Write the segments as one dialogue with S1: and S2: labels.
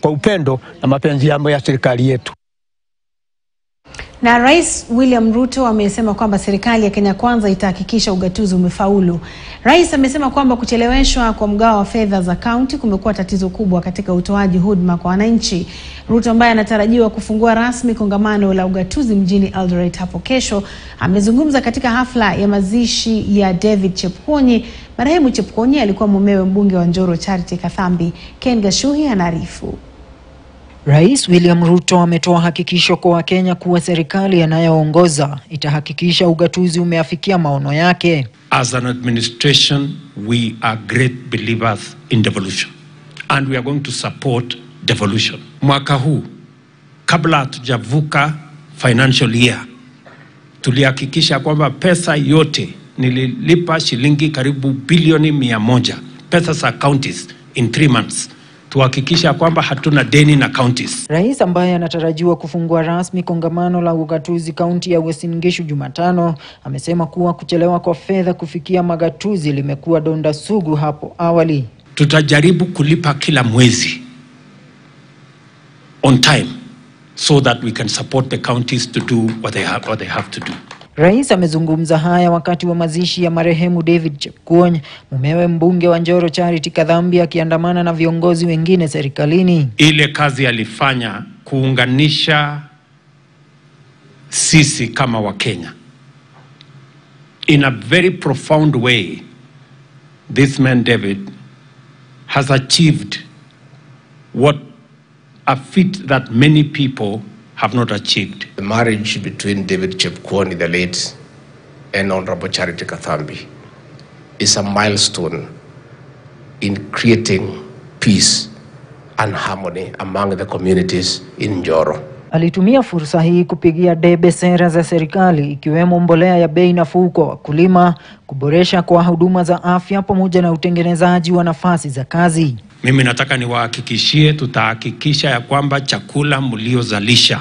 S1: kwa upendo na mapenzi yamo ya serikali yetu.
S2: Na Rais William Ruto amesema kwamba serikali ya Kenya Kwanza itahakikisha ugatuzi umefaulu. Rais amesema kwamba kucheleweshwa kwa mgao wa fedha za kaunti kumekuwa tatizo kubwa katika utoaji huduma kwa wananchi. Ruto ambaye anatarajiwa kufungua rasmi kongamano la ugatuzi mjini Eldoret hapo kesho, amezungumza katika hafla ya mazishi ya David Chepkwonyi. Marehemu Chepkwonyi alikuwa mumewe mbunge wa Njoro Charity Kathambi. Ken Gashuhi anaarifu.
S3: Rais William Ruto ametoa hakikisho kwa Wakenya kuwa serikali anayoongoza itahakikisha ugatuzi umeafikia maono yake.
S4: As an administration, we are great believers in devolution and we are going to support devolution. Mwaka huu kabla hatujavuka financial year, tulihakikisha kwamba pesa yote, nililipa shilingi karibu bilioni mia moja pesa za counties in three months tuhakikisha kwamba hatuna deni na counties.
S3: Rais ambaye anatarajiwa kufungua rasmi kongamano la ugatuzi kaunti ya Uasin Gishu Jumatano amesema kuwa kuchelewa kwa fedha kufikia magatuzi limekuwa donda sugu hapo awali.
S4: Tutajaribu kulipa kila mwezi on time so that we can support the counties to do what they have, what they have to do.
S3: Rais amezungumza haya wakati wa mazishi ya marehemu David Chepkwony, mumewe mbunge wa Njoro Charity Kadhambi akiandamana na viongozi wengine serikalini.
S4: Ile kazi alifanya kuunganisha sisi kama Wakenya in a very profound way. This man David has achieved what a feat that many people have not achieved.
S5: The marriage between David Chepkwony, the late, and Honorable Charity Kathambi is a milestone in creating peace and harmony among the communities in Njoro.
S3: Alitumia fursa hii kupigia debe sera za serikali ikiwemo mbolea ya bei nafuu kwa wakulima, kuboresha kwa huduma za afya pamoja na utengenezaji wa nafasi za kazi.
S4: Mimi nataka niwahakikishie, tutahakikisha ya kwamba chakula mliozalisha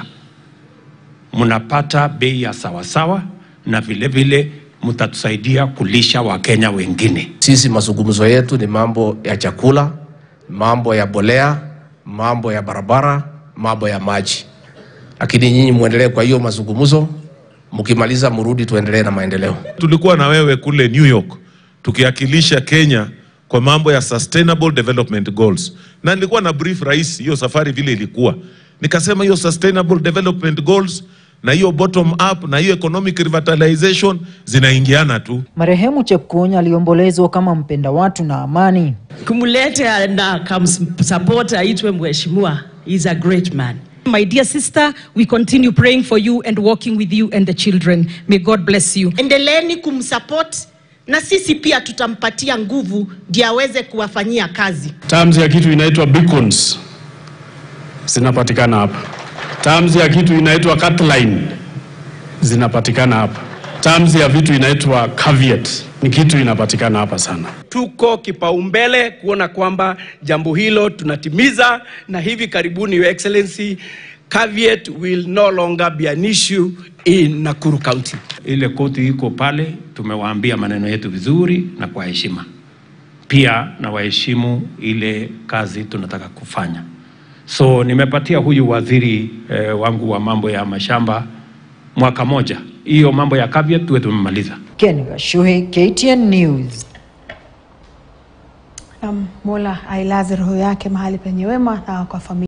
S4: mnapata bei ya sawasawa, na vile vile mtatusaidia kulisha Wakenya wengine.
S5: Sisi mazungumzo yetu ni mambo ya chakula, mambo ya bolea, mambo ya barabara, mambo ya maji, lakini nyinyi muendelee kwa hiyo mazungumzo. Mkimaliza mrudi, tuendelee na maendeleo.
S6: Tulikuwa na wewe kule New York tukiwakilisha Kenya kwa mambo ya sustainable development goals, na nilikuwa na brief rais hiyo safari vile ilikuwa, nikasema hiyo sustainable development goals na hiyo bottom up na hiyo economic revitalization zinaingiana tu.
S3: Marehemu Chepkwony aliombolezwa kama mpenda watu na amani.
S7: kumlete na kamsupport aitwe mheshimiwa is a great man
S8: My dear sister, we continue praying for you and walking with you and the children. May God bless you.
S9: endeleeni kumsupport na sisi pia tutampatia nguvu ndio aweze kuwafanyia kazi.
S10: terms ya kitu inaitwa beacons zinapatikana hapa. Terms ya kitu inaitwa cutline zinapatikana hapa. Terms ya vitu inaitwa caveat ni kitu inapatikana hapa sana.
S11: tuko kipaumbele kuona kwamba jambo hilo tunatimiza, na hivi karibuni, Your Excellency, caveat will no longer be an issue in Nakuru County.
S4: Ile koti iko pale, tumewaambia maneno yetu vizuri na kwa heshima. Pia na waheshimu ile kazi tunataka kufanya. So nimepatia huyu waziri eh, wangu wa mambo ya mashamba mwaka moja, hiyo mambo ya caveat tuwe tumemaliza.
S3: Ken Gashuhi, KTN News.
S2: Um, Mola ailaze roho yake mahali penye wema na kwa familia